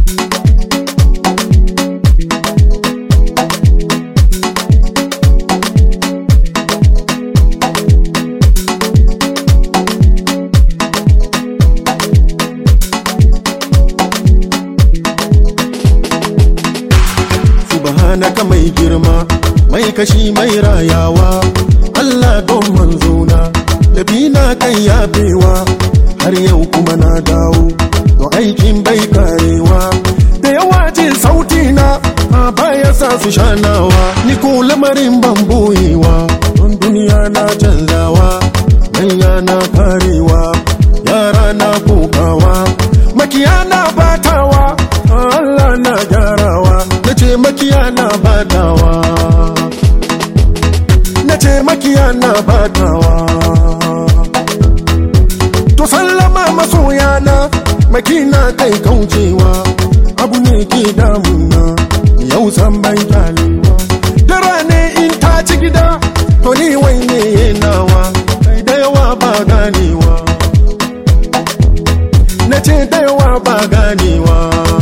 subhanaka mai girma mai kashi mai rayawa Allah don manzona da bina kan yafewa har yau kuma na dawo to aikin bai karewa da yawa jin sauti na a baya sa su shanawa ni ko lamarin ban boyewa don duniya na canzawa manya na karewa yara na kokawa makiya na batawa Allah na gyarawa na ce makiya na batawa na ce makiya na batawa to sallama masoyana makina kai kaucewa abu ne ke damuna yau san bai kyalewa dara ne in ta ci gida to ni wai ne nawa kai da yawa ba ganewa na ce da yawa ba ganewa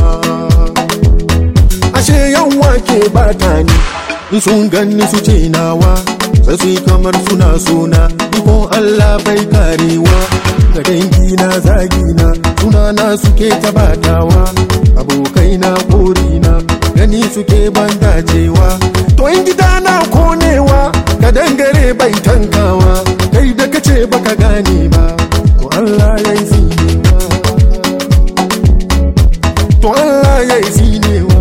ashe yawa ke bata ni in sun ganni su ce nawa sai su yi kamar suna suna iko Allah bai karewa ga dangi na zagi na suna na suke tabatawa abokai na kori na gani suke ban dacewa to in gida na konewa ka dangare bai tankawa kai da kace baka gane ba to Allah ya yi zinewa to Allah ya yi zinewa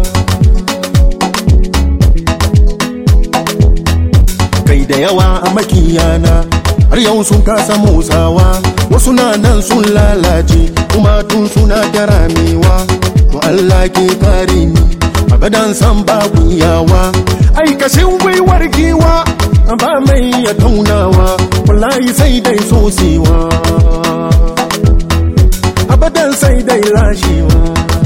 kai da yawa a makiyana har yau sun kasa motsawa wasu na nan sun lalace kuma tun suna ta ramewa to Allah ke kare ni abadan san babu yawa aikashin gwiwar giwa ba mai ya taunawa wallahi sai dai sosewa abadan sai dai lashewa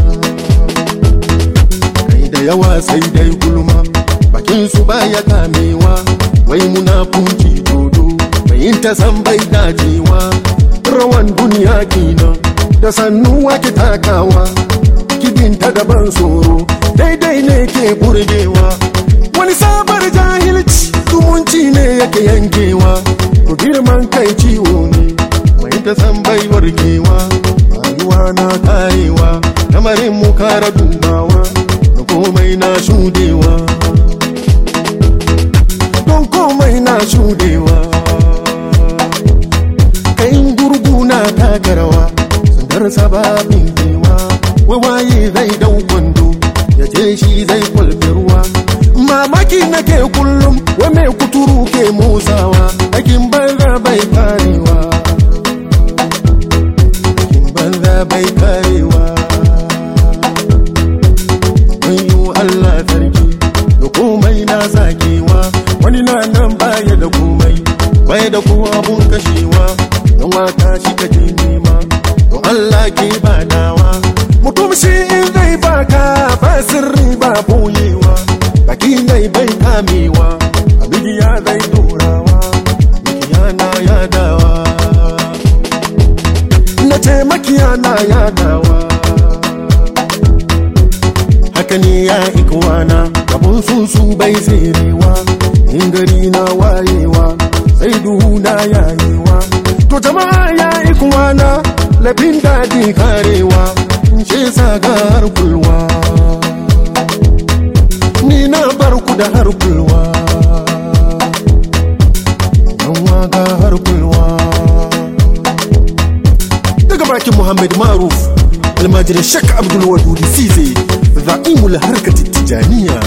kai da yawa sai dai gulma bakin su baya kamewa wai munafunci dodo bayin ta san bai dacewa rawan duniya kenan da sannu wake takawa kidinta daban tsoro daidai ne ke burgewa wani sabar jahilci zumunci ne yake yankewa to girman kai ciwo ne mai ta san bai warkewa rayuwa na karewa lamarin mu kara dubawa da komai na shudewa don komai na shudewa kain gurgu na takarawa sandar sababin kewa wawaye zai dau kwando ya ce shi zai kwalfe ruwa mamaki nake kullum wa mai kuturu ke motsawa aikin banza bai karewa aikin banza bai karewa Wayo Allah sarki da komai na sakewa wani na nan baya da komai baya da kowa abun kashewa don waka shi kaje nema to Allah ke badawa mutum shi in zai baka ba sirri ba boyewa baki nai bai kamewa a midiya zai dorawa makiyana yadawa na ce makiyana yadawa haka ne ya ikwana abun susu bai tserewa in gari na wayewa sai duhu na yayewa to jama'a ya ikwana labin daɗi karewa in ce saga har kulwa ni na bar ku da har kulwa yan waga har kulwa daga bakin muhammad maruf almajirin shak abdul wadudi size za'imul harkar tijaniya